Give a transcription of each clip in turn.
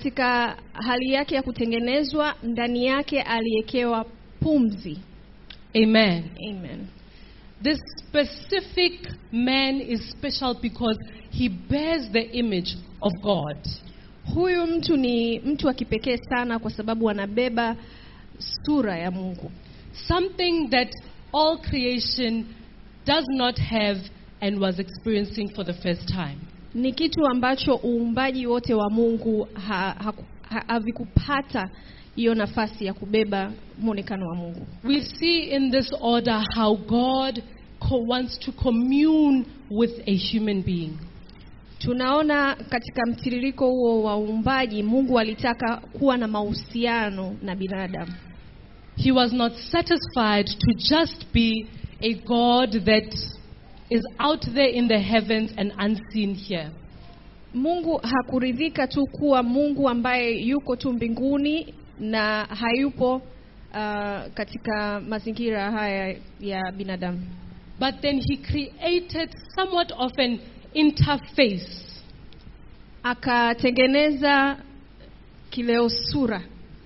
katika hali yake ya kutengenezwa ndani yake aliwekewa pumzi Amen. amen This specific man is special because he bears the image of God. huyu mtu ni mtu wa kipekee sana kwa sababu anabeba sura ya mungu Something that all creation does not have and was experiencing for the first time. ni kitu ambacho uumbaji wote wa mungu ha- haku- ha- havikupata hiyo nafasi ya kubeba mwonekano wa mungu We see in this order how God co- wants to commune with a human being. tunaona katika mtiririko huo wa uumbaji mungu alitaka kuwa na mahusiano na binadamu He was not satisfied to just be a God that is out there in the heavens and unseen here. mungu hakuridhika tu kuwa mungu ambaye yuko tu mbinguni na hayupo uh, katika mazingira haya ya binadamu But then he created somewhat of an interface akatengeneza kileo sura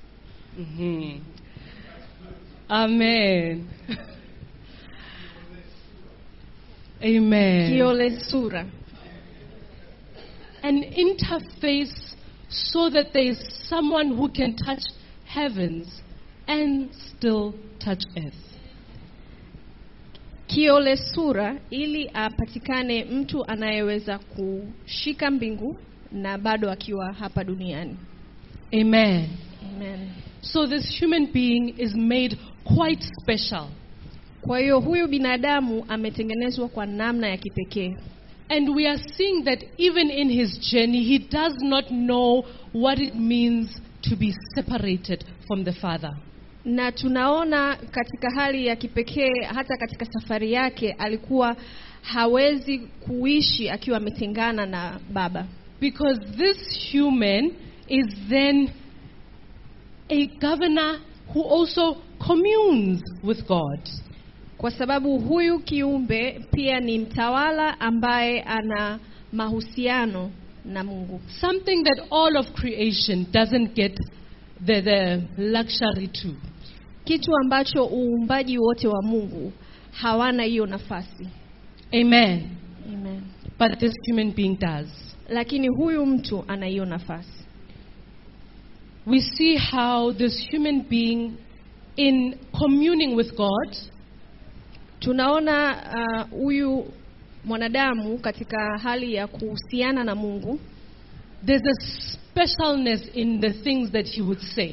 Amen. Amen. kiole sura An interface so that there is someone who can touch heavens and still touch earth. kiole sura ili apatikane mtu anayeweza kushika mbingu na bado akiwa hapa duniani Amen. Amen. So this human being is made quite special. kwa hiyo huyu binadamu ametengenezwa kwa namna ya kipekee And we are seeing that even in his journey, he does not know what it means to be separated from the Father. na tunaona katika hali ya kipekee hata katika safari yake alikuwa hawezi kuishi akiwa ametengana na baba Because this human is then a governor who also communes with God. kwa sababu huyu kiumbe pia ni mtawala ambaye ana mahusiano na mungu Something that all of creation doesn't get the, the luxury to. kitu ambacho uumbaji wote wa mungu hawana hiyo nafasi Amen. Amen. But this human being does. lakini huyu mtu ana hiyo nafasi We see how this human being, in communing with God, tunaona uh, huyu mwanadamu katika hali ya kuhusiana na mungu there's a specialness in the things that he would say.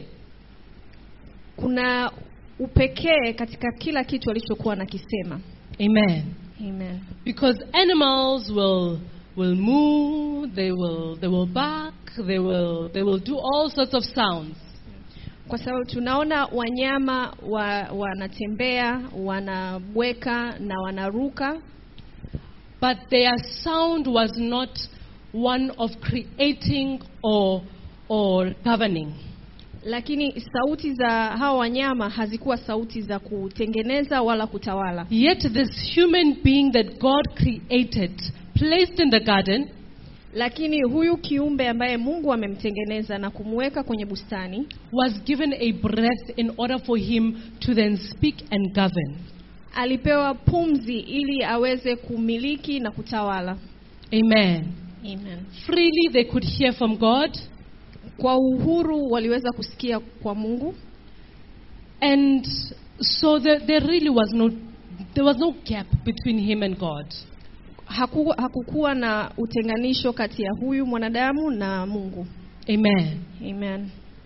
kuna upekee katika kila kitu alichokuwa nakisema Amen. Amen. Because animals will will moo, they will they will bark, they will they will do all sorts of sounds. kwa sababu tunaona wanyama wa, wanatembea wanabweka na wanaruka But their sound was not one of creating or or governing. lakini sauti za hawa wanyama hazikuwa sauti za kutengeneza wala kutawala Yet this human being that God created, placed in the garden, lakini huyu kiumbe ambaye mungu amemtengeneza na kumweka kwenye bustani was given a breath in order for him to then speak and govern. alipewa pumzi ili aweze kumiliki na kutawala Amen. Amen. Freely they could hear from God, kwa uhuru waliweza kusikia kwa mungu and so there, there really was no there was no gap between him and God. Haku, hakukuwa na utenganisho kati ya huyu mwanadamu na mungu Amen. Amen.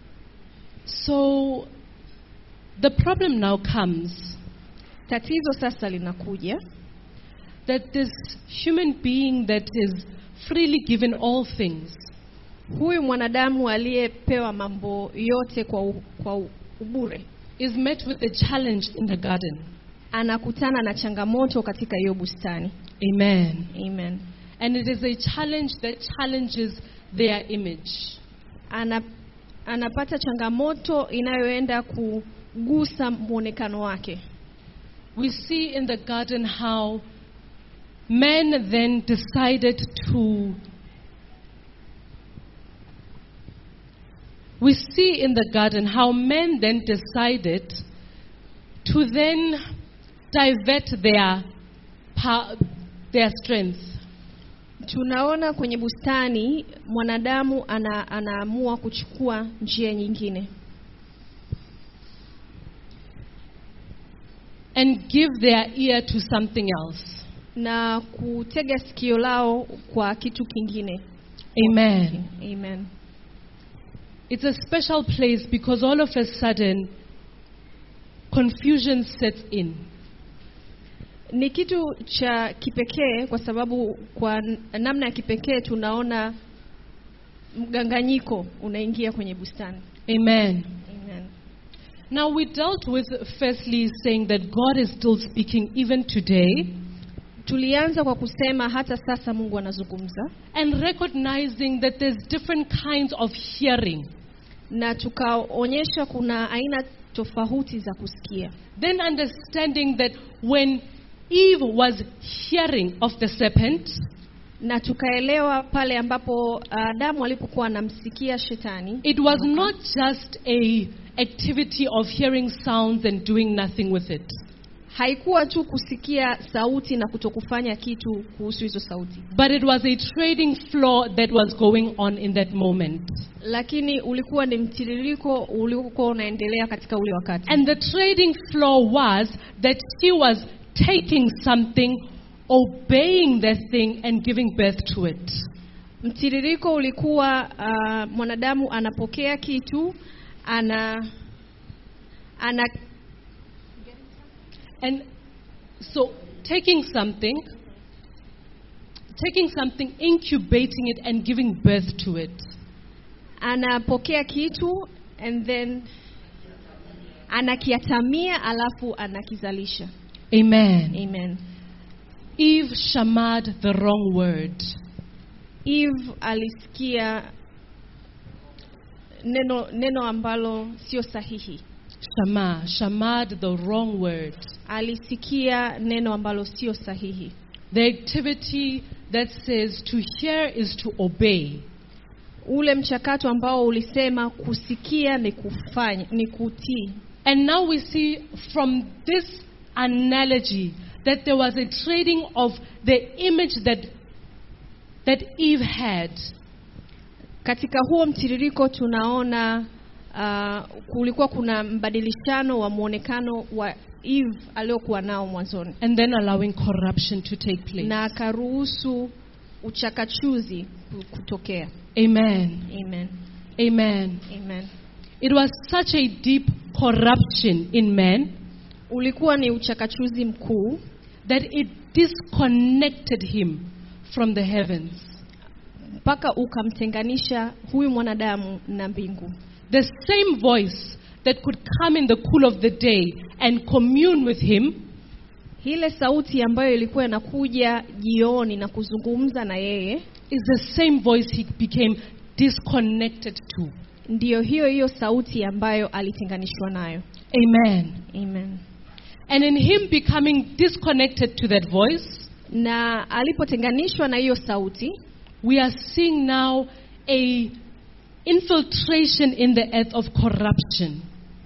So the problem now comes tatizo sasa linakuja that this human being that is freely given all things huyu mwanadamu aliyepewa mambo yote kwa, u, kwa u- ubure is met with a challenge in the garden. anakutana na changamoto katika hiyo bustani Amen. Amen. And it is a challenge that challenges their image. Ana, anapata changamoto inayoenda kugusa mwonekano wake We see in the garden how man then decided to we see in the garden how men then decided to then divert their, pa- their strength. tunaona kwenye bustani mwanadamu ana, anaamua kuchukua njia nyingine and give their ear to something else. na kutega sikio lao kwa kitu kingine Amen. amen It's a special place because all of a sudden confusion sets in. ni kitu cha kipekee kwa sababu kwa n- namna ya kipekee tunaona mganganyiko unaingia kwenye bustani Amen. amen Now we dealt with firstly saying that God is still speaking even today tulianza kwa kusema hata sasa mungu anazungumza and recognizing that there's different kinds of hearing. na tukaonyesha kuna aina tofauti za kusikia Then understanding that when Eve was hearing of the serpent, na tukaelewa pale ambapo Adamu alipokuwa anamsikia shetani it was not just a activity of hearing sounds and doing nothing with it. haikuwa tu kusikia sauti na kutokufanya kitu kuhusu hizo sauti But it was a trading floor that was going on in that moment. lakini ulikuwa ni mtiririko uliokuwa unaendelea katika ule wakati And the trading floor was that she was taking something, obeying that thing, and giving birth to it. mtiririko ulikuwa uh, mwanadamu anapokea kitu ana ana And so taking something, taking something, incubating it, and giving birth to it. anapokea kitu and then anakiatamia alafu anakizalisha Amen. amen Eve shamad the wrong word. eve alisikia neno neno ambalo sio sahihi Shama, shamad the wrong word. alisikia neno ambalo sio sahihi The activity that says to hear is to obey. ule mchakato ambao ulisema kusikia ni kufanya ni kutii And now we see from this analogy that there was a trading of the image that, that Eve had. katika huo mtiririko tunaona uh, kulikuwa kuna mbadilishano wa mwonekano wa eve aliokuwa nao mwanzoni And then allowing corruption to take place. na akaruhusu uchakachuzi ku- kutokea Amen. amen Amen. amen It was such a deep corruption in man ulikuwa ni uchakachuzi mkuu that it disconnected him from the heavens. mpaka ukamtenganisha huyu mwanadamu na mbingu The same voice that could come in the cool of the day and commune with him ile sauti ambayo ilikuwa inakuja jioni na kuzungumza na yeye is the same voice he became disconnected to. ndiyo hiyo hiyo sauti ambayo alitenganishwa nayo Amen. amen And in him becoming disconnected to that voice, na alipotenganishwa na hiyo sauti we are seeing now a infiltration in the earth of corruption,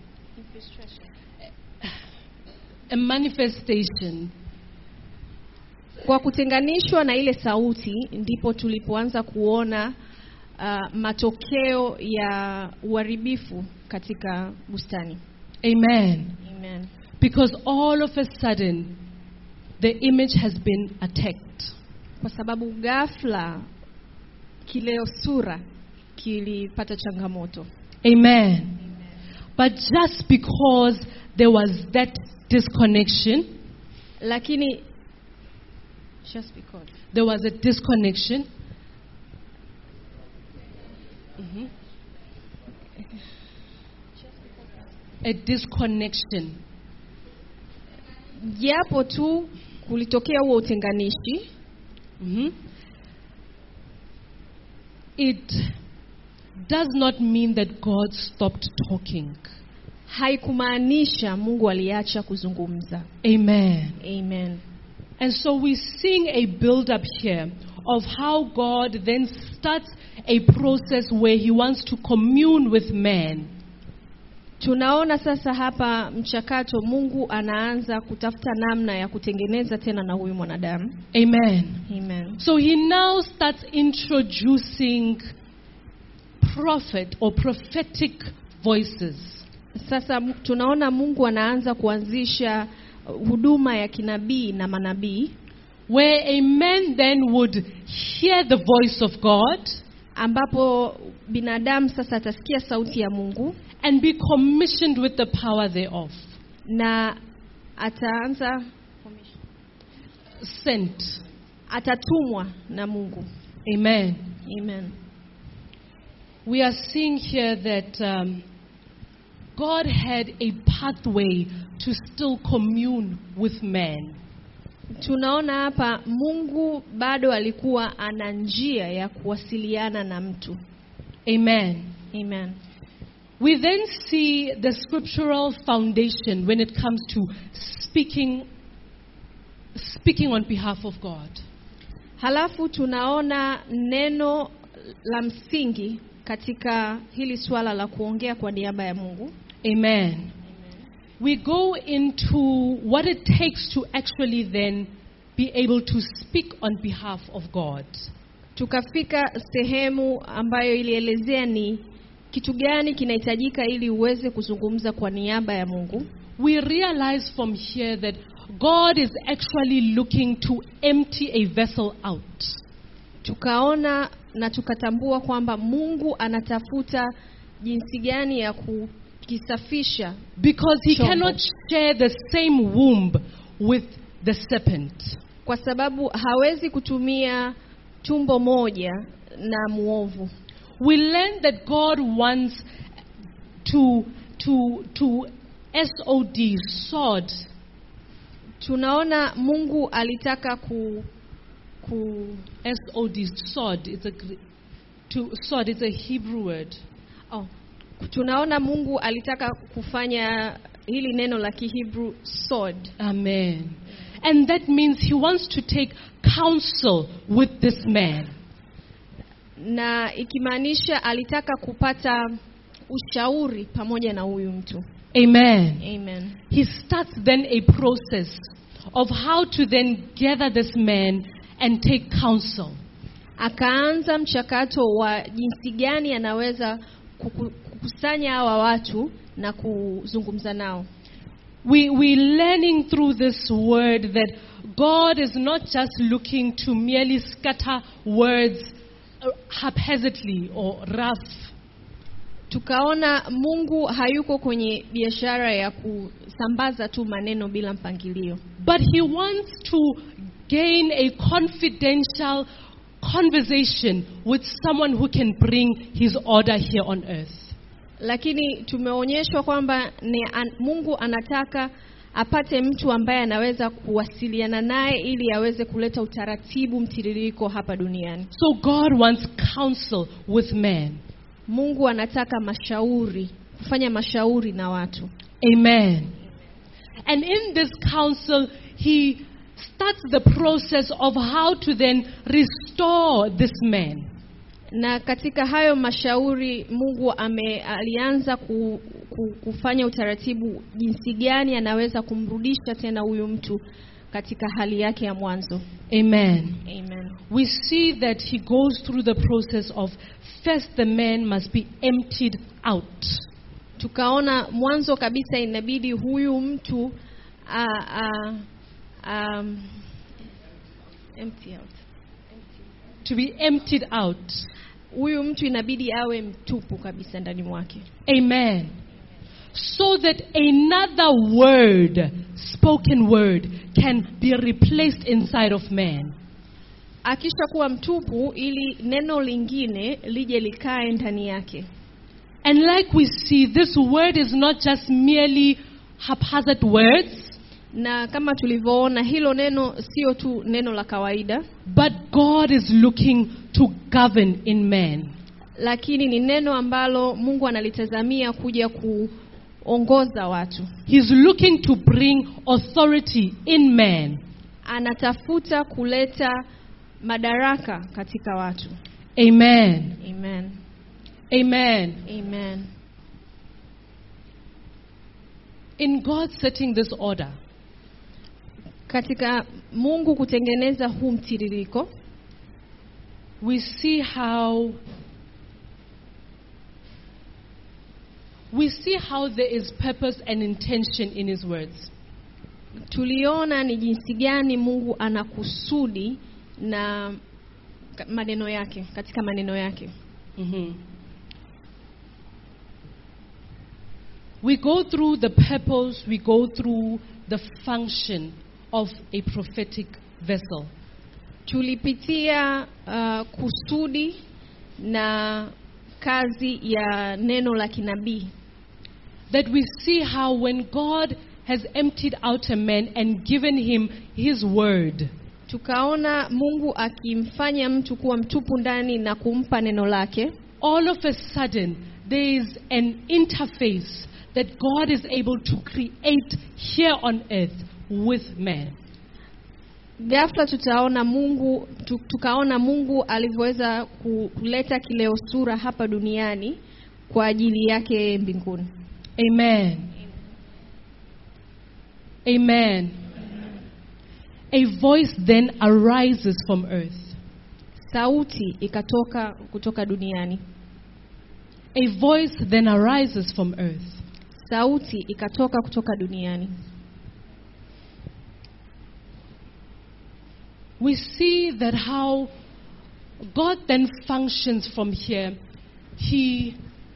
a manifestation. kwa kutenganishwa na ile sauti ndipo tulipoanza kuona uh, matokeo ya uharibifu katika bustani Amen. amen Because all of a sudden, the image has been attacked. kwa sababu ghafla kileo sura kilipata changamoto Amen. But just because there was that disconnection, lakini just because there was a disconnection. Mhm. A disconnection. japo tu kulitokea huo utenganishi Mhm. It does not mean that God stopped talking. haikumaanisha mungu aliacha kuzungumza Amen. amen And so we're seeing a build up here of how God then starts a process where He wants to commune with man. Tunaona sasa hapa mchakato, Mungu anaanza kutafuta namna ya kutengeneza tena na huyu mwanadamu. Amen. Amen. So He now starts introducing prophet or prophetic voices. Sasa m- tunaona Mungu anaanza kuanzisha uh, huduma ya kinabii na manabii where a man then would hear the voice of God ambapo binadamu sasa atasikia sauti ya Mungu and be commissioned with the power thereof. na ataanza Sent. atatumwa na Mungu. Amen. Amen. We are seeing here that um, God had a pathway to still commune with man. Tunaona hapa Mungu bado alikuwa ana njia ya kuwasiliana na mtu. Amen. Amen. We then see the scriptural foundation when it comes to speaking speaking on behalf of God. Halafu tunaona neno la msingi katika hili swala la kuongea kwa niaba ya Mungu. Amen. We go into what it takes to actually then be able to speak on behalf of God. Tukafika sehemu ambayo ilielezea ni kitu gani kinahitajika ili uweze kuzungumza kwa niaba ya Mungu. We realize from here that God is actually looking to empty a vessel out. Tukaona na tukatambua kwamba Mungu anatafuta jinsi gani ya kukisafisha Because he Chombo. cannot share the same womb with the serpent. kwa sababu hawezi kutumia tumbo moja na muovu. We learn that God wants to to to SOD sword Tunaona Mungu alitaka ku, ku SOD sword it's a Gr- to sword it's a Hebrew word. oh, tunaona Mungu alitaka kufanya hili neno la Kihebrew sword, Amen. And that means he wants to take counsel with this man. na ikimaanisha alitaka kupata ushauri pamoja na huyu mtu. Amen. Amen. He starts then a process of how to then gather this man and take counsel. Akaanza mchakato wa jinsi gani anaweza kuku- kukusanya hawa watu na kuzungumza nao. We, we're learning through this word that God is not just looking to merely scatter words uh, haphazardly or rough. Tukaona Mungu hayuko kwenye biashara ya kusambaza tu maneno bila mpangilio, But he wants to gain a confidential conversation with someone who can bring his order here on earth. lakini tumeonyeshwa kwamba ni an, Mungu anataka apate mtu ambaye anaweza kuwasiliana naye ili aweze kuleta utaratibu mtiririko hapa duniani. So God wants counsel with man. Mungu anataka mashauri, kufanya mashauri na watu. Amen. And in this counsel, he starts the process of how to then restore this man. Na katika hayo mashauri Mungu ame, alianza ku, ku, kufanya utaratibu jinsi gani anaweza kumrudisha tena huyu mtu katika hali yake ya mwanzo. Amen. Amen. We see that he goes through the process of first the man must be emptied out. Tukaona mwanzo kabisa inabidi huyu mtu a, a, um, empty out. To be emptied out. Huyu mtu inabidi awe mtupu kabisa ndani mwake, Amen. So that another word, spoken word, can be replaced inside of man. akisha kuwa mtupu, ili neno lingine lije likae ndani yake. And like we see, this word is not just merely haphazard words, Na kama tulivyoona, hilo neno sio tu neno la kawaida, but God is looking to govern in man. lakini ni neno ambalo Mungu analitazamia kuja kuongoza watu. He's looking to bring authority in man. Anatafuta kuleta madaraka katika watu. Amen. Amen. Amen. Amen. In God setting this order, Katika Mungu kutengeneza huu mtiririko, we see how we see how there is purpose and intention in his words. tuliona ni jinsi gani Mungu ana kusudi na ka- maneno yake, katika maneno yake. Mhm. We go through the purpose, we go through the function of a prophetic vessel. Tulipitia uh, kusudi na kazi ya neno la kinabii That we see how when God has emptied out a man and given him his word, tukaona Mungu akimfanya mtu kuwa mtupu ndani na kumpa neno lake. all of a sudden there is an interface that God is able to create here on earth with man. Ghafla tutaona Mungu tu, tukaona Mungu alivyoweza ku- kuleta kileo sura hapa duniani kwa ajili yake yeye mbinguni. Amen. Amen. A voice then arises from earth. Sauti ikatoka kutoka duniani. A voice then arises from earth. Sauti ikatoka kutoka duniani. We see that how God then functions from here. He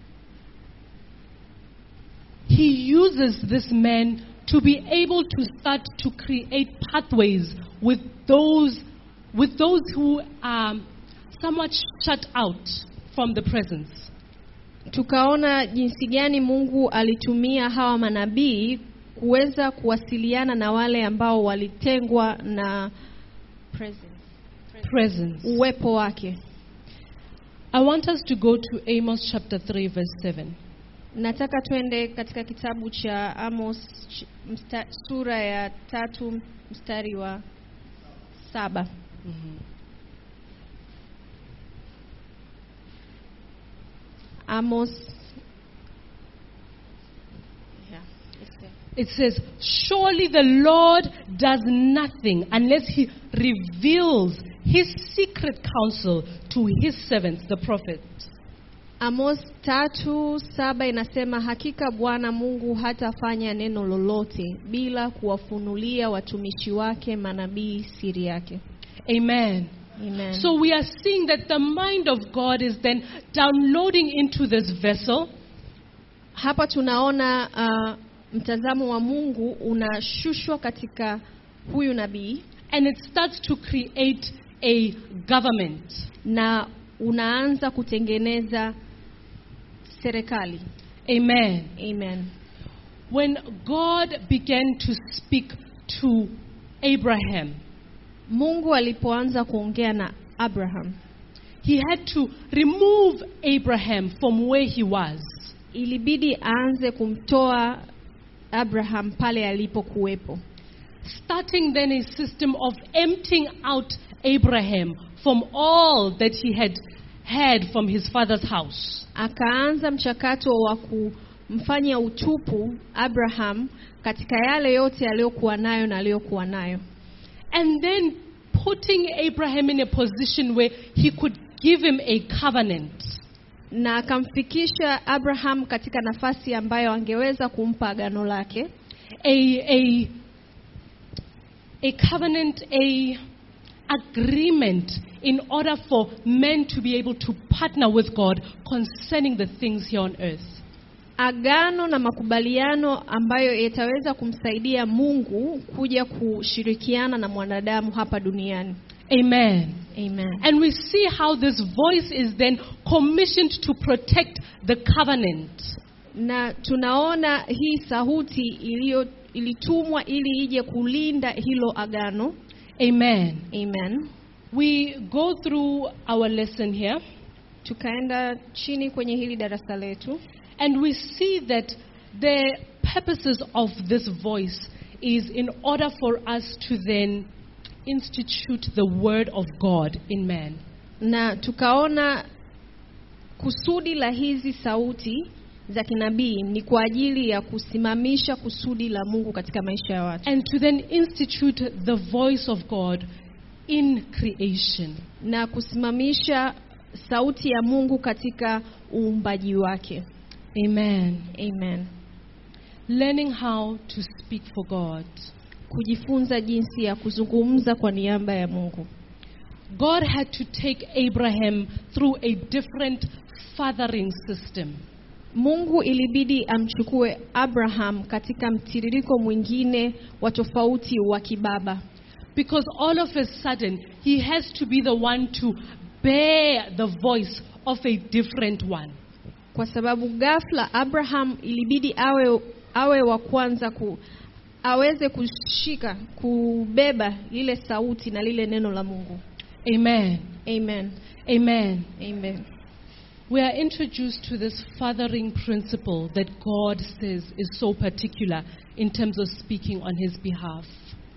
he uses this man to be able to start to create pathways with those with those who are somewhat shut out from the presence. Tukaona jinsi gani Mungu alitumia hawa manabii kuweza kuwasiliana na wale ambao walitengwa na presence, Presence. uwepo wake. I want us to go to Amos chapter 3 verse 7. Nataka twende katika kitabu cha Amos ch- msta, sura ya tatu mstari wa saba. Amos yeah, it's there. It says, Surely the Lord does nothing unless he reveals his secret counsel to his servants, the prophets. Amos tatu saba inasema hakika Bwana Mungu hatafanya neno lolote bila kuwafunulia watumishi wake manabii siri yake. Amen. Amen. So we are seeing that the mind of God is then downloading into this vessel hapa tunaona uh, mtazamo wa Mungu unashushwa katika huyu nabii and it starts to create a government. na unaanza kutengeneza serikali. Amen. Amen. When God began to speak to Abraham, Mungu alipoanza kuongea na Abraham he had to remove Abraham from where he was. ilibidi aanze kumtoa Abraham pale alipokuwepo, starting then a system of emptying out Abraham from all that he had had from his father's house. akaanza mchakato wa kumfanya utupu Abraham katika yale yote aliyokuwa nayo na aliyokuwa nayo, And then putting Abraham in a position where he could give him a covenant. na akamfikisha Abraham katika nafasi ambayo angeweza kumpa agano lake, A, a, a covenant, a agreement in order for men to be able to partner with God concerning the things here on earth. agano na makubaliano ambayo yataweza kumsaidia Mungu kuja kushirikiana na mwanadamu hapa duniani. Amen. Amen. And we see how this voice is then commissioned to protect the covenant. Na tunaona hii sauti iliyo ilitumwa ili ije kulinda hilo agano. Amen. Amen. We go through our lesson here Tukaenda chini kwenye hili darasa letu and we see that the purposes of this voice is in order for us to then institute the word of God in man. na tukaona kusudi la hizi sauti za kinabii ni kwa ajili ya kusimamisha kusudi la Mungu katika maisha ya watu And to then institute the voice of God in creation. na kusimamisha sauti ya Mungu katika uumbaji wake. Amen. Amen. Learning how to speak for God. Kujifunza jinsi ya kuzungumza kwa niaba ya Mungu. God had to take Abraham through a different fathering system. Mungu ilibidi amchukue Abraham katika mtiririko mwingine wa tofauti wa kibaba, Because all of a sudden, he has to be the one to bear the voice of a different one. kwa sababu ghafla Abraham ilibidi awe awe wa kwanza ku aweze kushika kubeba lile sauti na lile neno la Mungu. Amen. Amen. Amen. Amen. We are introduced to this fathering principle that God says is so particular in terms of speaking on his behalf.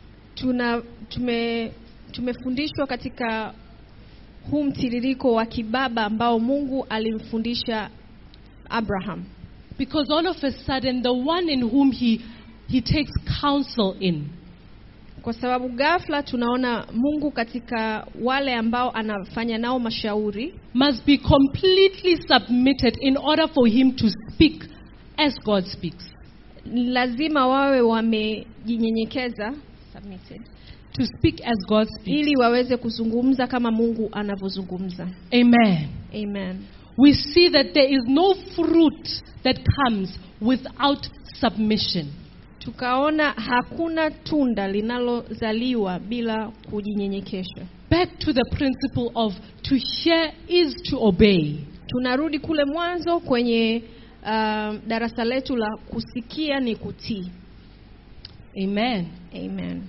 Tuna tume tumefundishwa katika huu mtiririko wa kibaba ambao Mungu alimfundisha Abraham. Because all of a sudden, the one in whom he, he takes counsel in Kwa sababu ghafla tunaona Mungu katika wale ambao anafanya nao mashauri must be completely submitted in order for him to speak as God speaks. ni lazima wawe wamejinyenyekeza submitted, To speak as God speaks. ili waweze kuzungumza kama Mungu anavyozungumza. Amen. Amen. We see that there is no fruit that comes without submission. Tukaona hakuna tunda linalozaliwa bila kujinyenyekesha. Back to the principle of to hear is to obey. Tunarudi kule mwanzo kwenye uh, darasa letu la kusikia ni kutii. Amen. Amen.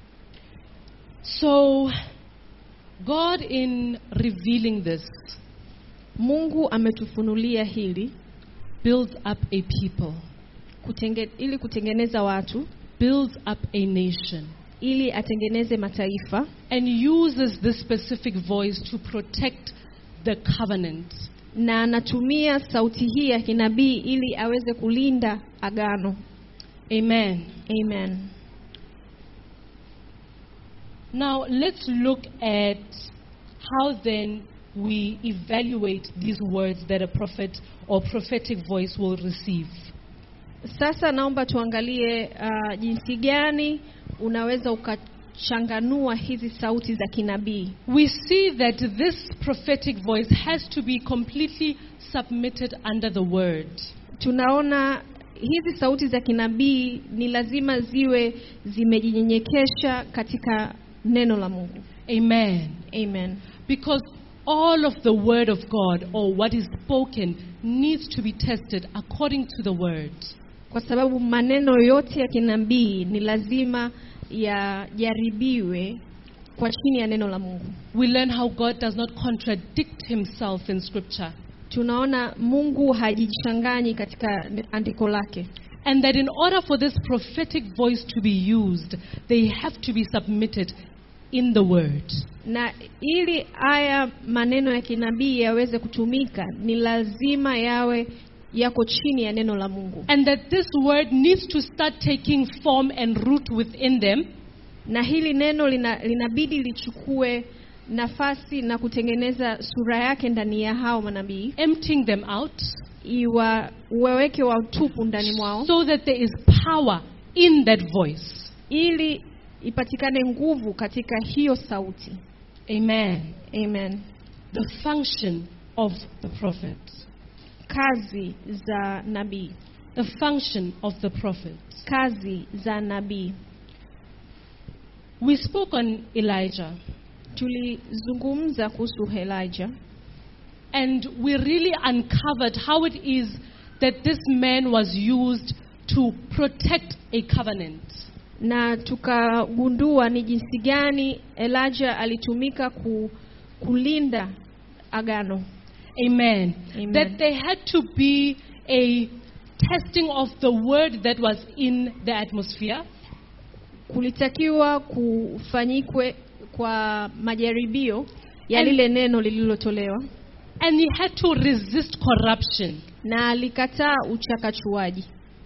So, God, in revealing this, Mungu ametufunulia hili builds up a people, kutenge, ili kutengeneza watu, builds up a nation, ili atengeneze mataifa and uses this specific voice to protect the covenant. na anatumia sauti hii ya kinabii ili aweze kulinda agano. Amen. Amen. Now, let's look at how then we evaluate these words that a prophet or prophetic voice will receive. Sasa naomba tuangalie uh, jinsi gani unaweza ukachanganua hizi sauti za kinabii. We see that this prophetic voice has to be completely submitted under the word. Tunaona hizi sauti za kinabii ni lazima ziwe zimejinyenyekesha katika neno la Mungu. Amen. Amen. Because all of the word of God or what is spoken needs to be tested according to the word. Kwa sababu maneno yote ya kinabii ni lazima yajaribiwe kwa chini ya neno la Mungu. We learn how God does not contradict himself in scripture. Tunaona Mungu hajichanganyi katika andiko lake. And that in order for this prophetic voice to be used, they have to be submitted in the word. na ili haya maneno ya kinabii yaweze kutumika ni lazima yawe yako chini ya neno la Mungu, And that this word needs to start taking form and root within them na hili neno lina, linabidi lichukue nafasi na kutengeneza sura yake ndani ya hao manabii, emptying them out iwa waweke watupu ndani mwao, so that there is power in that voice. ili ipatikane nguvu katika hiyo sauti. Amen. Amen. The function of the prophet. Kazi za nabii, The function of the prophet. kazi za nabii. We spoke on Elijah, Tulizungumza kuhusu Elijah and we really uncovered how it is that this man was used to protect a covenant. na tukagundua ni jinsi gani Elijah alitumika ku, kulinda agano. Amen. Amen. That there had to be a testing of the word that was in the atmosphere, Kulitakiwa kufanyikwe kwa majaribio ya And- lile neno lililotolewa And he had to resist corruption. na alikataa uchakachuaji.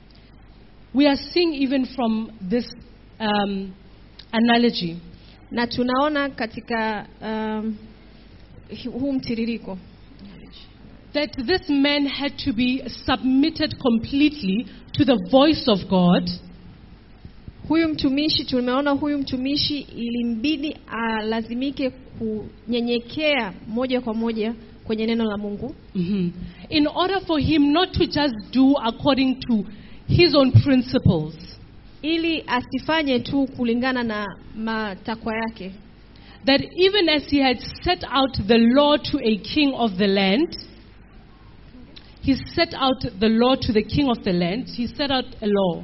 We are seeing even from this um, analogy Na tunaona katika um, huu mtiririko that this man had to be submitted completely to the voice of God huyu mtumishi, tumeona huyu mtumishi ilimbidi alazimike kunyenyekea moja kwa moja kwenye neno la Mungu Mhm. in order for him not to just do according to his own principles, ili asifanye tu kulingana na matakwa yake, that even as he had set out the law to a king of the land, he set out the law to the king of the land, he set out a law.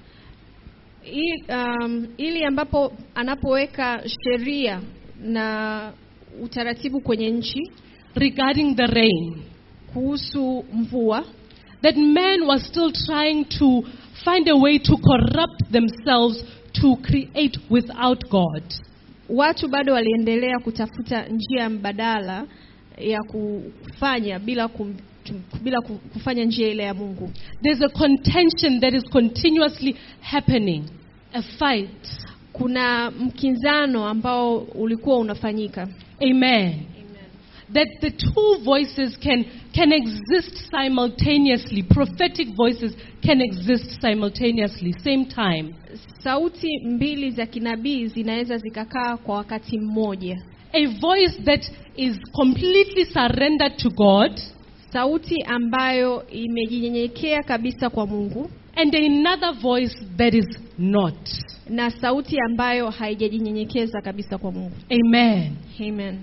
ili, um, ili ambapo anapoweka sheria na utaratibu kwenye nchi regarding the rain. kuhusu mvua, That man was still trying to find a way to corrupt themselves to create without God. watu bado waliendelea kutafuta njia mbadala ya kufanya bila kum, bila ku- kufanya njia ile ya Mungu. There's a contention that is continuously happening, a fight. Kuna mkinzano ambao ulikuwa unafanyika. Amen. That the two voices can, can exist simultaneously. Prophetic voices can exist simultaneously, same time. Sauti mbili za kinabii zinaweza zikakaa kwa wakati mmoja. A voice that is completely surrendered to God, Sauti ambayo imejinyenyekea kabisa kwa Mungu and another voice that is not. na sauti ambayo haijajinyenyekeza kabisa kwa Mungu. Amen. Amen.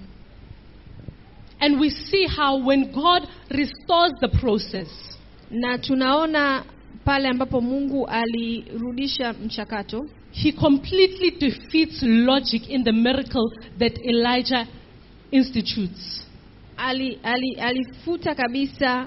And we see how when God restores the process, Na tunaona pale ambapo Mungu alirudisha mchakato, He completely defeats logic in the miracle that Elijah institutes. ali, ali, alifuta kabisa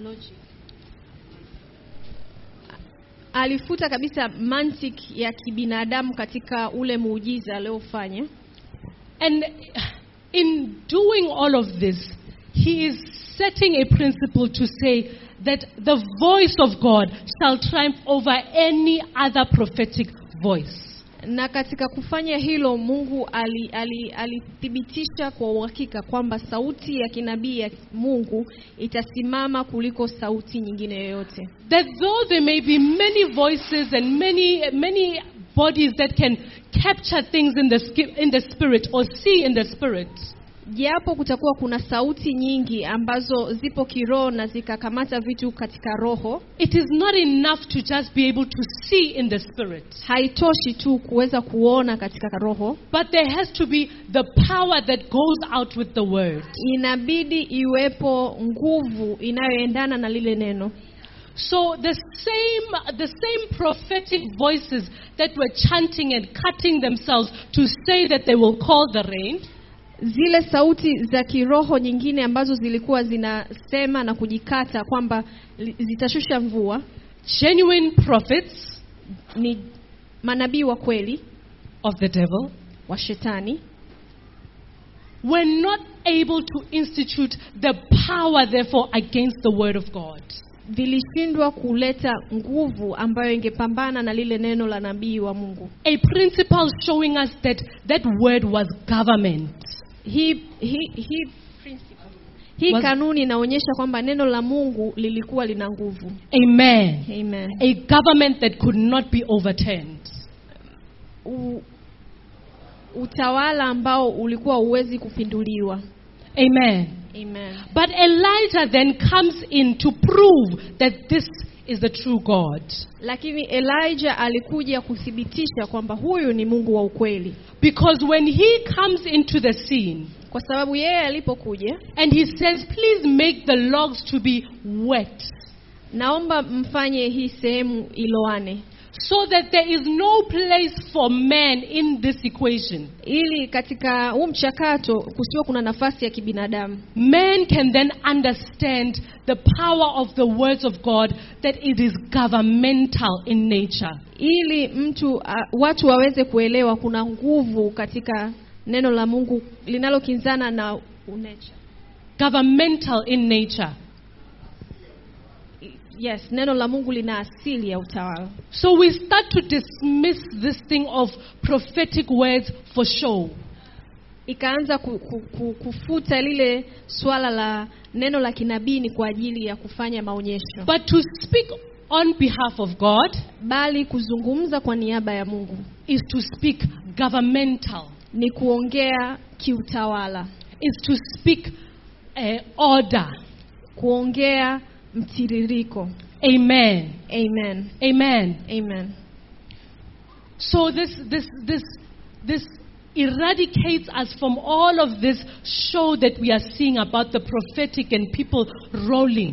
alifuta kabisa mantiki ya kibinadamu katika ule muujiza aliofanya, And in doing all of this, He is setting a principle to say that the voice of God shall triumph over any other prophetic voice. na katika kufanya hilo Mungu ali- ali- alithibitisha kwa uhakika kwamba sauti ya kinabii ya Mungu itasimama kuliko sauti nyingine yoyote. that though there may be many voices and many many bodies that can capture things in the ski- in the spirit or see in the spirit Japo kutakuwa kuna sauti nyingi ambazo zipo kiroho na zikakamata vitu katika roho, it is not enough to just be able to see in the spirit haitoshi tu kuweza kuona katika roho, but there has to be the power that goes out with the word inabidi iwepo nguvu inayoendana na lile neno. so the same the same prophetic voices that were chanting and cutting themselves to say that they will call the rain Zile sauti za kiroho nyingine ambazo zilikuwa zinasema na kujikata kwamba li- zitashusha mvua genuine prophets ni manabii wa kweli of the devil wa shetani were not able to institute the power, therefore, against the word of God. vilishindwa kuleta nguvu ambayo ingepambana na lile neno la nabii wa Mungu. A principle showing us that that word was government. Hii hii hii hii Was- kanuni inaonyesha kwamba neno la Mungu lilikuwa lina nguvu. Amen. Amen. A government that could not be overturned. U, utawala ambao ulikuwa huwezi kupinduliwa. Amen. Amen. But Elijah then comes in to prove that this is the true God. Lakini Elijah alikuja kuthibitisha kwamba huyu ni Mungu wa ukweli, Because when he comes into the scene kwa sababu yeye alipokuja, and he says, Please make the logs to be wet. naomba mfanye hii sehemu iloane, so that there is no place for man in this equation. ili katika huu mchakato kusiwe kuna nafasi ya kibinadamu. Man can then understand the power of the words of God, that it is governmental in nature. ili mtu uh, watu waweze kuelewa kuna nguvu katika neno la Mungu linalokinzana na unature. governmental in nature. Yes, neno la Mungu lina asili ya utawala. So we start to dismiss this thing of prophetic words for show. Ikaanza ku, ku, ku, kufuta lile swala la neno la kinabii ni kwa ajili ya kufanya maonyesho, But to speak on behalf of God bali kuzungumza kwa niaba ya Mungu is to speak governmental, ni kuongea kiutawala, is to speak uh, order. kuongea mtiririko. Amen. Amen. Amen. Amen. So this this this this eradicates us from all of this show that we are seeing about the prophetic and people rolling.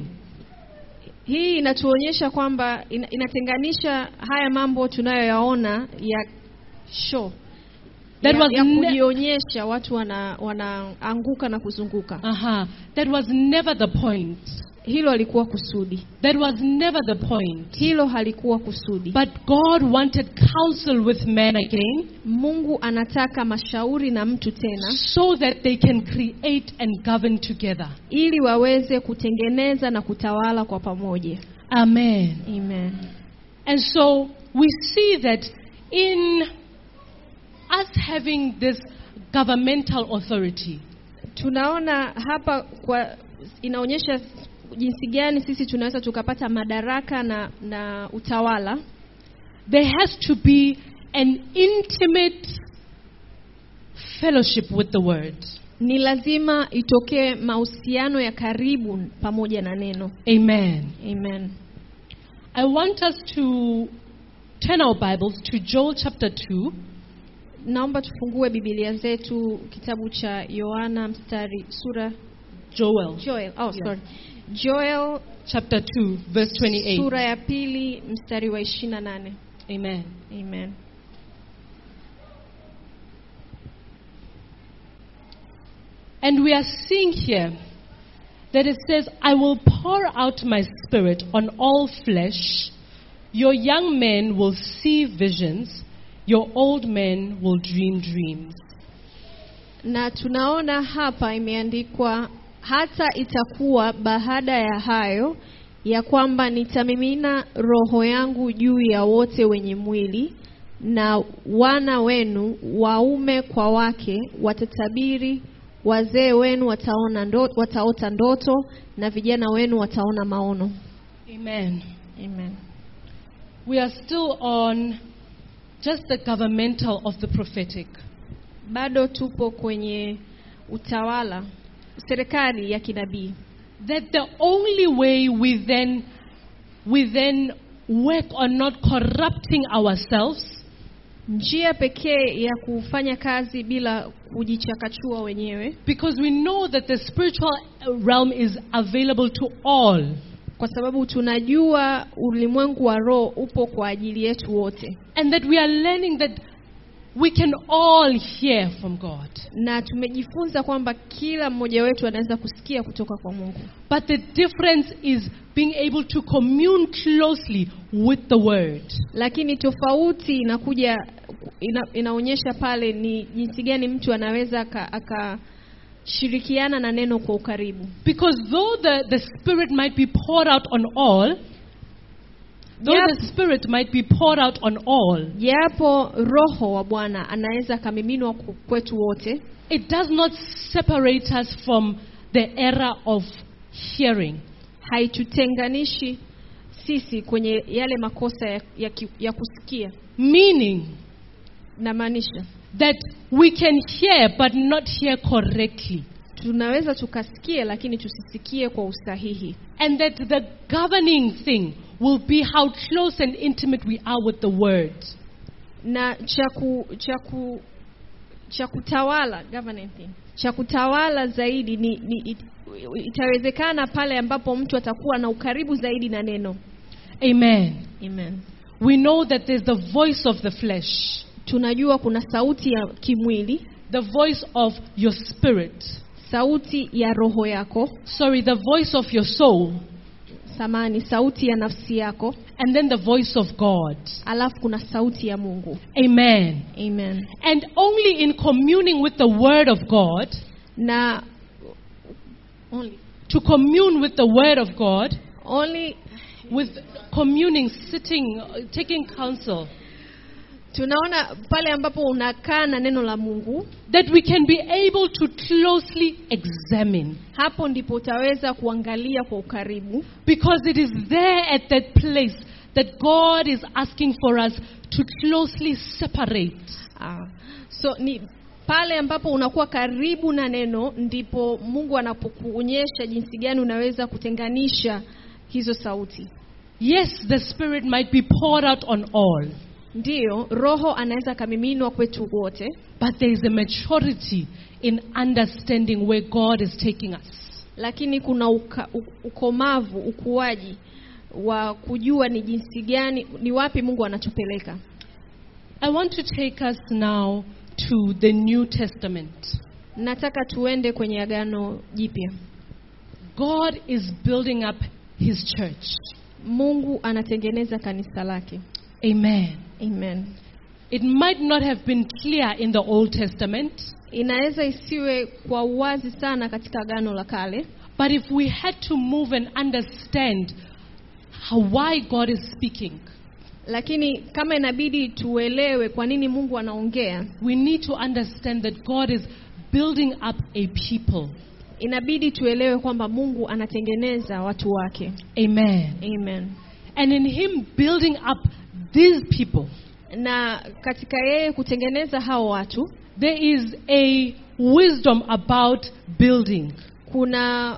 Hii inatuonyesha kwamba ina, inatenganisha haya mambo tunayoyaona ya show That ya, was ya ne- kujionyesha watu wana wanaanguka na kuzunguka. Uh-huh. That was never the point. Hilo halikuwa kusudi, That was never the point. hilo halikuwa kusudi. But God wanted counsel with men again Mungu anataka mashauri na mtu tena, so that they can create and govern together. ili waweze kutengeneza na kutawala kwa pamoja. Amen. Amen. And so we see that in us having this governmental authority, Tunaona hapa kwa inaonyesha jinsi gani sisi tunaweza tukapata madaraka na, na utawala. there has to be an intimate fellowship with the word. Ni lazima itokee mahusiano ya karibu pamoja na neno. Amen. Amen. I want us to turn our Bibles to Joel chapter 2. Naomba tufungue Biblia zetu kitabu cha Yohana mstari sura Joel Joel, oh Yeah. sorry. Joel chapter 2, verse 28. sura ya pili mstari wa 28. Amen. Amen. And we are seeing here that it says, I will pour out my spirit on all flesh. Your young men will see visions, your old men will dream dreams. Na tunaona hapa imeandikwa hata itakuwa baada ya hayo ya kwamba nitamimina roho yangu juu ya wote wenye mwili na wana wenu waume kwa wake watatabiri, wazee wenu wataona ndo, wataota ndoto na vijana wenu wataona maono. Amen. Amen. We are still on just the governmental of the prophetic. Bado tupo kwenye utawala, serikali ya kinabii. That the only way we then we then work on not corrupting ourselves Njia pekee ya kufanya kazi bila kujichakachua wenyewe, because we know that the spiritual realm is available to all. kwa sababu tunajua ulimwengu wa roho upo kwa ajili yetu wote, And that we are learning that we can all hear from God. na tumejifunza kwamba kila mmoja wetu anaweza kusikia kutoka kwa Mungu, But the difference is being able to commune closely with the Word. lakini tofauti inakuja ina, inaonyesha pale ni jinsi gani mtu anaweza aka- akashirikiana na neno kwa ukaribu. Because though the, the Spirit might be poured out on all, though Yep. the Spirit might be poured out on all, Japo Roho wa Bwana anaweza akamiminwa ku- kwetu wote, it does not separate us from the era of hearing. haitutenganishi sisi kwenye yale makosa ya, ya, ki- ya kusikia. Meaning Namaanisha that we can hear but not hear correctly. tunaweza tukasikia, lakini tusisikie kwa usahihi, And that the governing thing will be how close and intimate we are with the Word. na cha ku, cha ku, cha kutawala governing thing, cha kutawala zaidi ni, ni it, itawezekana pale ambapo mtu atakuwa na ukaribu zaidi na neno. Amen. Amen. We know that there's the voice of the flesh, Tunajua kuna sauti ya kimwili, the voice of your spirit. sauti ya roho yako, Sorry, the voice of your soul, samani sauti ya nafsi yako and then the voice of God. alafu kuna sauti ya mungu Amen. amen And only in communing with the Word of God, na only, to commune with the Word of God, only with communing, sitting, uh, taking counsel, tunaona pale ambapo unakaa na neno la mungu that we can be able to closely examine. hapo ndipo utaweza kuangalia kwa ukaribu Because it is there at that place that God is asking for us to closely separate. ah. so ni pale ambapo unakuwa karibu na neno ndipo mungu anapokuonyesha jinsi gani unaweza kutenganisha hizo sauti Yes, the Spirit might be poured out on all, ndiyo roho anaweza akamiminwa kwetu wote but there is a maturity in understanding where God is taking us. lakini kuna uka, u- ukomavu ukuaji wa kujua ni jinsi gani ni wapi mungu anatupeleka I want to take us now to the New Testament. nataka tuende kwenye agano jipya God is building up His church. mungu anatengeneza kanisa lake Amen. amen It might not have been clear in the Old Testament, inaweza isiwe kwa uwazi sana katika agano la kale but if we had to move and understand how, why God is speaking, lakini kama inabidi tuelewe kwa nini mungu anaongea we need to understand that God is building up a people. inabidi tuelewe kwamba mungu anatengeneza watu wake Amen. amen And in Him building up these people, na katika yeye kutengeneza hao watu there is a wisdom about building. kuna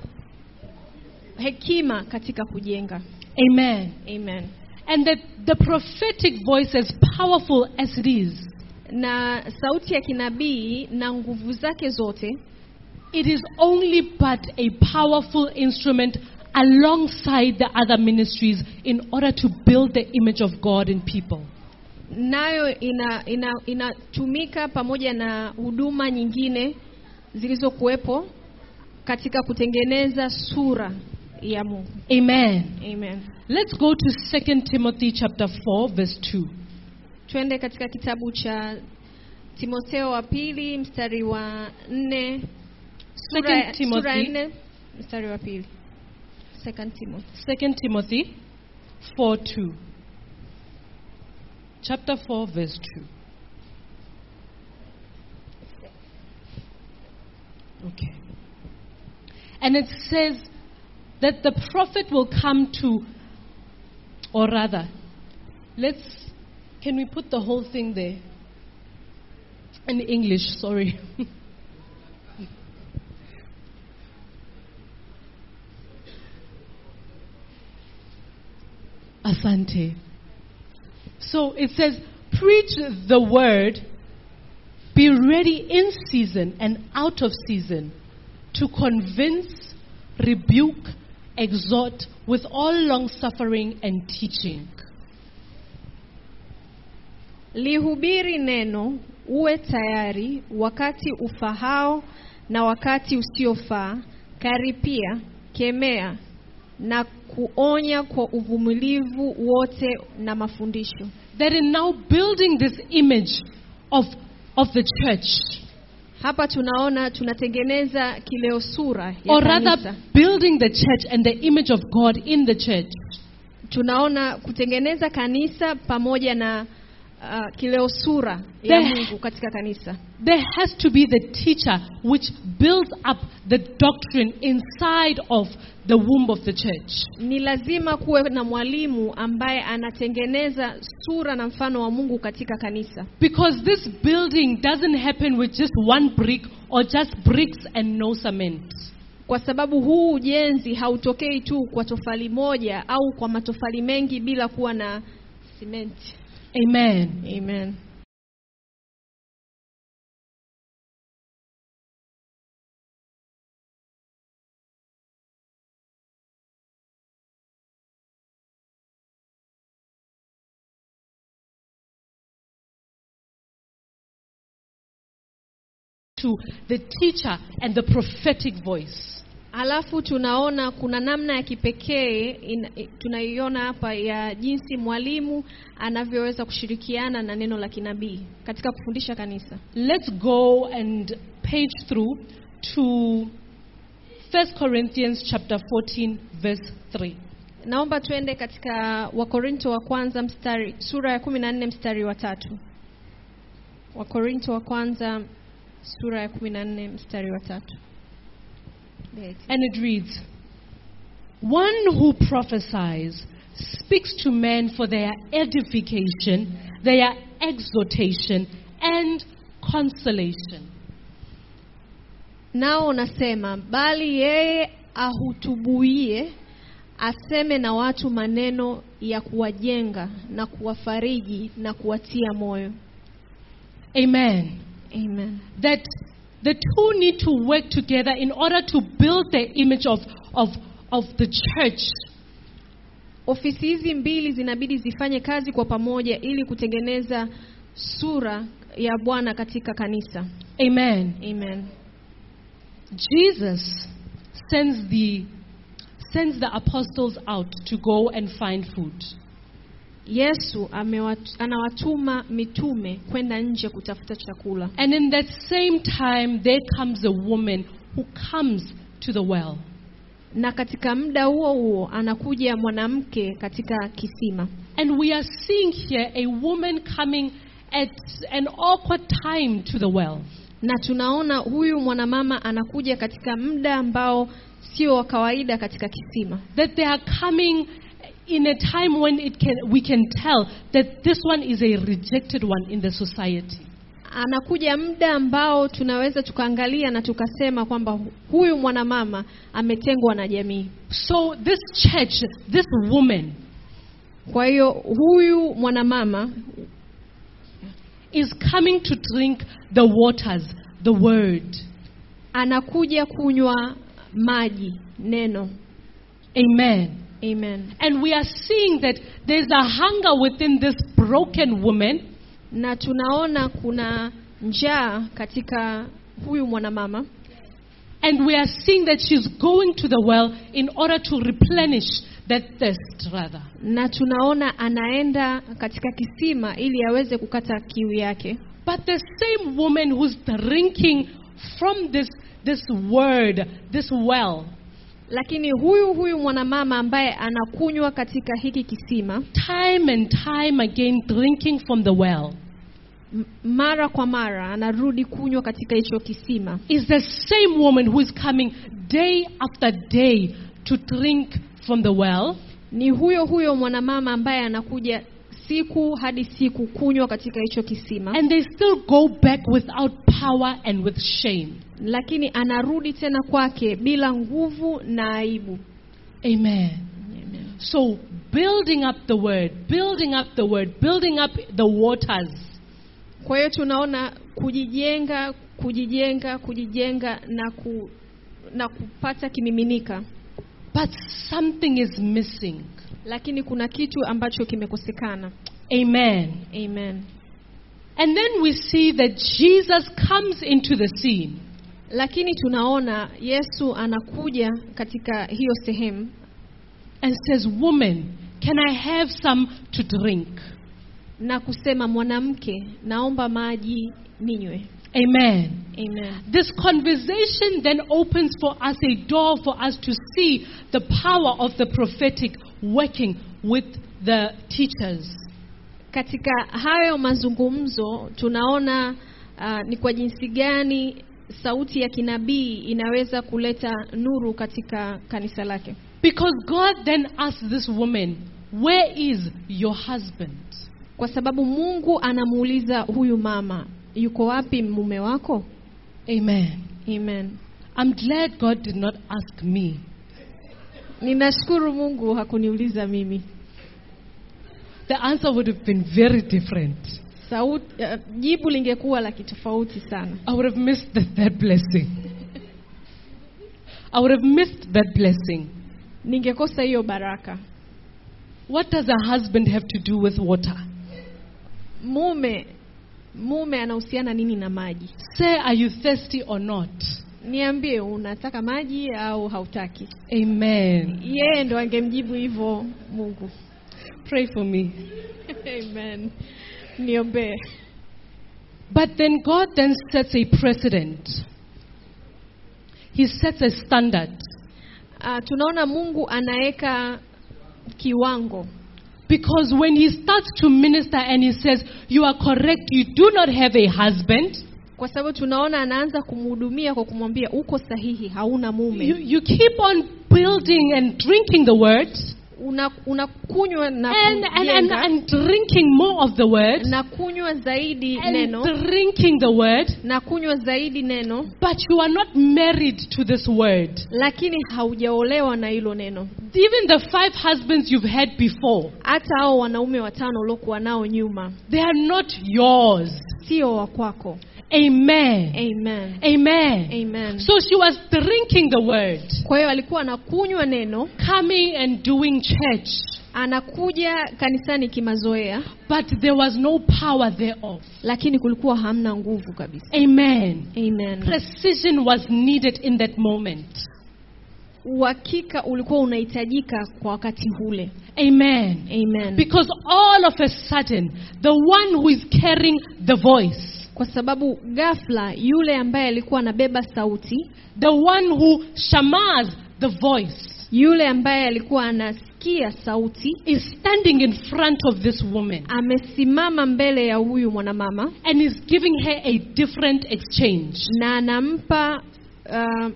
hekima katika kujenga Amen. amen And that the prophetic voice, as powerful as it is, na sauti ya kinabii na nguvu zake zote it is only but a powerful instrument alongside the other ministries in order to build the image of God in people. nayo ina ina inatumika pamoja na huduma nyingine zilizokuwepo katika kutengeneza sura ya Mungu. Amen. Amen. Let's go to 2 Timothy chapter 4 verse 2. Twende katika kitabu cha Timotheo wa pili mstari wa nne sura, Second sura ya Timothy, nne mstari wa pili. Second Timothy. 2 Timothy 4 2. Chapter 4 verse 2. Okay. And it says that the prophet will come to, or rather, let's, can we put the whole thing there? In English, sorry. Asante. So it says, preach the word, be ready in season and out of season to convince, rebuke, exhort with all long suffering and teaching. Lihubiri neno, uwe tayari wakati ufahao na wakati usiofaa, karipia, kemea na kuonya kwa uvumilivu wote na mafundisho. That in now building this image of, of the church, Hapa tunaona tunatengeneza kileo sura ya or kanisa. rather building the church and the image of God in the church, Tunaona kutengeneza kanisa pamoja na uh, kileo sura ya There- Mungu katika kanisa. there has to be the teacher which builds up the doctrine inside of the womb of the church. Ni lazima kuwe na mwalimu ambaye anatengeneza sura na mfano wa Mungu katika kanisa. Because this building doesn't happen with just one brick or just bricks and no cement. Kwa sababu huu ujenzi hautokei tu kwa tofali moja au kwa matofali mengi bila kuwa na simenti. Amen. Amen. To the teacher and the prophetic voice. Alafu tunaona kuna namna ya kipekee in- i- tunaiona hapa ya jinsi mwalimu anavyoweza kushirikiana na neno la kinabii katika kufundisha kanisa. Let's go and page through to 1 Corinthians chapter 14 verse 3. Naomba tuende katika Wakorinto wa kwanza mstari sura ya 14 mstari wa tatu. Wakorinto wa kwanza sura ya 14 mstari wa tatu. And it reads, One who prophesies speaks to men for their edification, their exhortation, and consolation. Nao nasema bali yeye ahutubuie aseme na watu maneno ya kuwajenga na kuwafariji na kuwatia moyo. Amen. Amen. That the two need to work together in order to build the image of, of, of the church. Ofisi hizi mbili zinabidi zifanye kazi kwa pamoja ili kutengeneza sura ya Bwana katika kanisa. Amen. Amen. Jesus sends the, sends the apostles out to go and find food. Yesu amewat, anawatuma mitume kwenda nje kutafuta chakula. And in that same time, there comes a woman who comes to the well. Na katika muda huo huo anakuja mwanamke katika kisima. And we are seeing here a woman coming at an awkward time to the well. Na tunaona huyu mwanamama anakuja katika muda ambao sio wa kawaida katika kisima. That they are coming in a time when it can, we can tell that this one is a rejected one in the society. Anakuja muda ambao tunaweza tukaangalia na tukasema kwamba huyu mwanamama ametengwa na jamii. So, this church, this woman, Kwa hiyo huyu mwanamama is coming to drink the waters, the word. anakuja kunywa maji, neno. Amen. Amen. And we are seeing that there's a hunger within this broken woman Na tunaona kuna njaa katika huyu mwanamama And we are seeing that she's going to the well in order to replenish that thirst, rather. na tunaona anaenda katika kisima ili aweze kukata kiu yake. But the same woman who's drinking from this, this word, this well, Lakini huyu huyu mwanamama ambaye anakunywa katika hiki kisima time and time again drinking from the well, m- mara kwa mara anarudi kunywa katika hicho kisima, is the same woman who is coming day after day to drink from the well. ni huyo huyo mwanamama ambaye anakuja siku hadi siku kunywa katika hicho kisima, And they still go back without power and with shame. lakini anarudi tena kwake bila nguvu na aibu. Amen. So, building up the word, building up the word, building up the waters. Kwa hiyo tunaona kujijenga, kujijenga, kujijenga na ku, na kupata kimiminika, But something is missing. lakini kuna kitu ambacho kimekosekana. Amen. Amen. And then we see that Jesus comes into the scene. Lakini tunaona Yesu anakuja katika hiyo sehemu and says, Woman, can I have some to drink? na kusema, mwanamke, naomba maji ninywe. Amen. Amen. This conversation then opens for us a door for us to see the power of the prophetic working with the teachers. Katika hayo mazungumzo tunaona uh, ni kwa jinsi gani sauti ya kinabii inaweza kuleta nuru katika kanisa lake. Because God then asked this woman, Where is your husband? Kwa sababu Mungu anamuuliza huyu mama, yuko wapi mume wako? Amen. Amen. I'm glad God did not ask me. Ninashukuru Mungu hakuniuliza mimi. The answer would have been very different. Sauti, uh, jibu lingekuwa la kitofauti sana. I would have missed that, that blessing. I would have missed that blessing. Ningekosa hiyo baraka. What does a husband have to do with water? Mume mume anahusiana nini na maji? Say, are you thirsty or not? niambie unataka maji au hautaki Amen. yeye ndo angemjibu hivyo mungu Pray for me. amen niombee But then God then sets a precedent. He sets a standard. uh, tunaona mungu anaweka kiwango Because when he starts to minister and he says, You are correct, you do not have a husband, kwa sababu tunaona anaanza kumhudumia kwa kumwambia uko sahihi hauna mume you, you keep on building and drinking the word una unakunywa na and, and, and, kujenga, and drinking more of the word na kunywa zaidi and neno drinking the word, na kunywa zaidi neno but you are not married to this word. lakini haujaolewa na hilo neno Even the five husbands you've had before, hata hao wanaume watano uliokuwa nao nyuma they are not yours. sio wa kwako Amen. amen Amen. amen So she was drinking the word, kwa hiyo alikuwa anakunywa neno coming and doing church, anakuja kanisani kimazoea but there was no power thereof. lakini kulikuwa hamna nguvu kabisa Amen. amen Precision was needed in that moment. uhakika ulikuwa unahitajika kwa wakati ule Amen. amen Because all of a sudden, the one who is carrying the voice, kwa sababu ghafla yule ambaye alikuwa anabeba sauti the one who shamas the voice, yule ambaye alikuwa anasikia sauti is standing in front of this woman amesimama mbele ya huyu mwanamama and is giving her a different exchange. na anampa uh,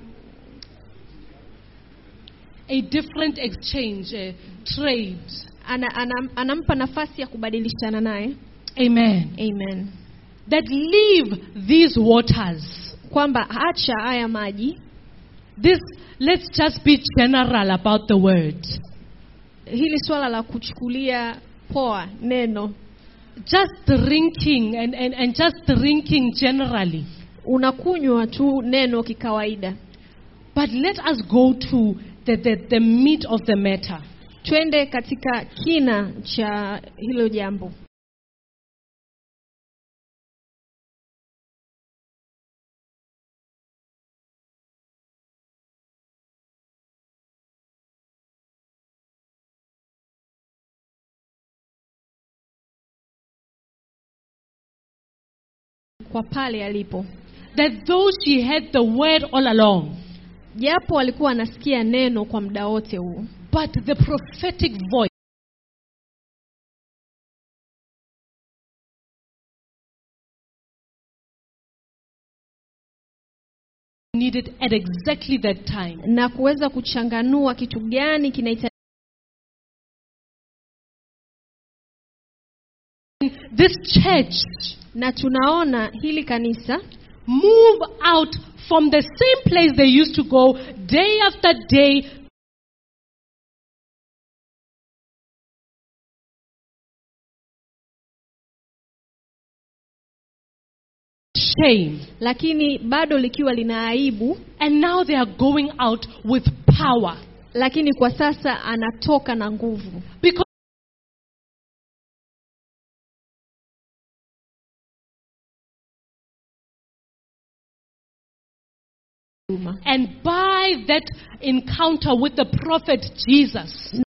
A different exchange, a trade. ana, ana, anampa nafasi ya kubadilishana naye Amen. amen That leave these waters. kwamba acha haya maji This, let's just be general about the word. hili swala la kuchukulia poa neno Just drinking and, and, and just drinking generally. unakunywa tu neno kikawaida But let us go to the, the, the meat of the matter. twende katika kina cha hilo jambo kwa pale alipo That though she had the word all along, japo alikuwa anasikia neno kwa muda wote huu but the prophetic voice needed at exactly that time. na kuweza kuchanganua kitu gani kinahitajika This church na tunaona hili kanisa move out from the same place they used to go day after day shame lakini bado likiwa lina aibu and now they are going out with power lakini kwa sasa anatoka na nguvu because and by that encounter with the prophet Jesus